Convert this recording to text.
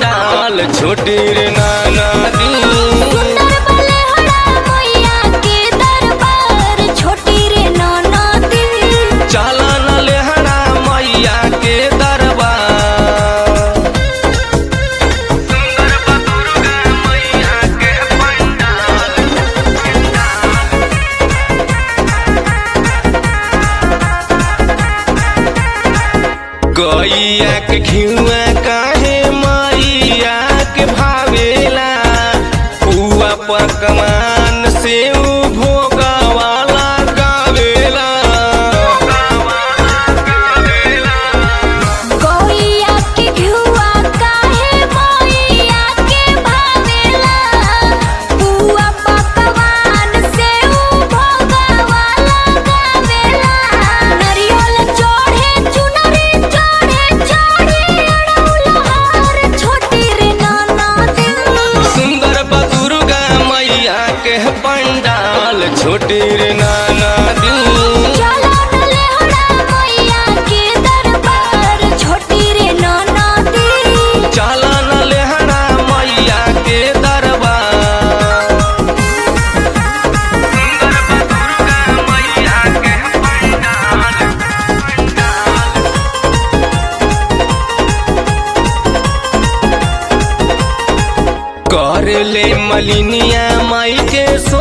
पंडाल छोटी रे नाना दी सुंदर बलहड़ा मैया के दरबार छोटी रे ननदी चला न लेहड़ा मैया के दरबार सुंदर बदुर्गा मैया के पंडाल गैया के घिउआ काहे मैया के भावेला पुआ पकवान से भोगवाला गावेला गौइया के घुआ काहे मैया के भावेला बुआ पकवान से उ भोगवाला गावेला नरियल चढ़े चुनरी चढ़े चढ़े अड़ौलहार छोटी रे ननदी सुंदर बदुर्गा मैया के पंडाल छोटी रे नाना दी चलो न लेहड़ा मैया के दरबार छोटी रे ननदी चला न लेहड़ा मैया के दरबार सुंदर बदुर्गा मैया के पंडाल कर ले मलिनिया माई के